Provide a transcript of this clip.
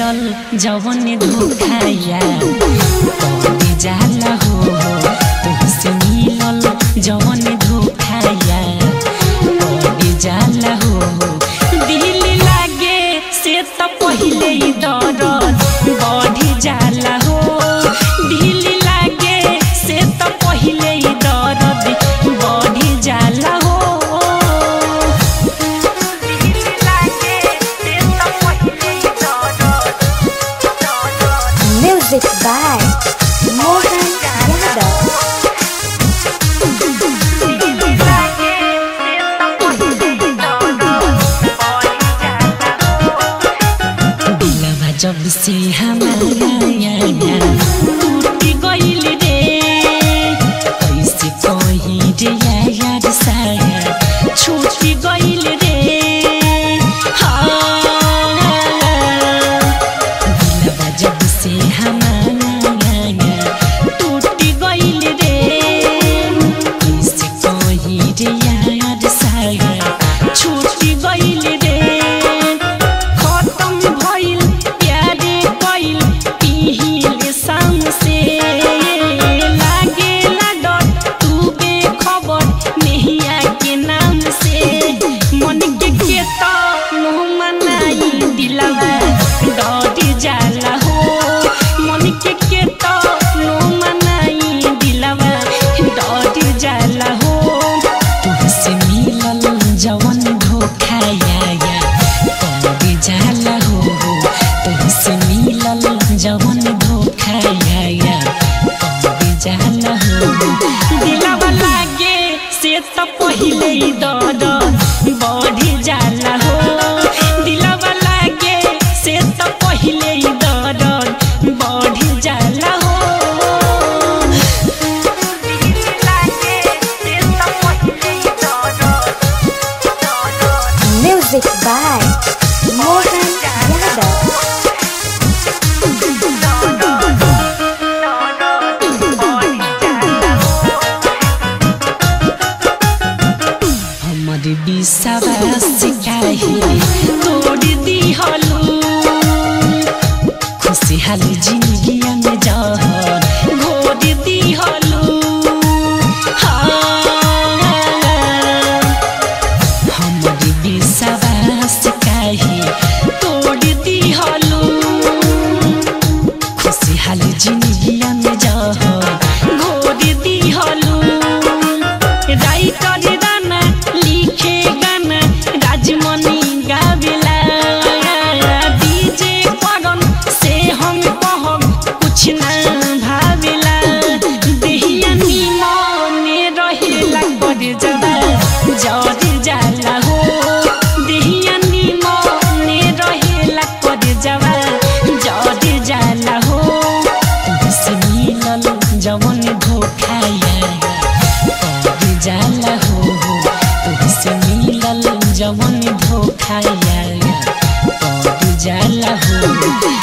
मिलल जवन धोखाया पड़ी जाला हो तुमसे मिलल जवन धोखाया पड़ी जाला हो दिल लागे से त पहिले ही दर्द बढ़ी जाला हो दिल लागे से त पहिले ही दर्द बढ़ी जाला हो Music by Mohan Yadav. दिलवा जब से हमारा टूट गइल रे कैसे कही रे यार साया छूट गइल रे हाँ दिलवा जब से हमारा टूट गइल रे कैसे कही रे यार साया छूट गइल रे खत्म भइल प्यारे कइल पिहिले सामसे लागेला डर तू बेखबर नेहिया के नाम से मन के के त मुँह मनाई दिलवा डर जाला हो मन के के त मुँह मनाई दिलवा डर जाला हो तुमसे मिलल जवन धोखाया पड़ी जाला हो तुमसे मिलल जवन धोखाया पड़ी जाला हो दिलवा लागे से त पहिले ही दर्द बढ़ी जाला हो दिलवा लागे से त पहिले ही दर्द बढ़ी जाला हो Music by Mohan Yadav. हमर विश्वास काहे तोड़ दिहलू खुशहाल जिंदगिया में जहर घोर दिहलू हाँ हमर विश्वास काहे तोड़ दिहलू खुशहाल जिंदगिया में जहर घोर दिहलू राइटर गाना लिखे गाना राजमणि गावेला डीजे पवन से हम कहब कुछ ना भावेला देहिया निमने रहेला कर जदा जर जाला हो देहिया निमने रहेला कर जवा जर जाला हो तुमसे मिलल जवन धोखाया पड़ी जाला हो तुमसे मिलल जवन धोखाया पड़ी जाला हो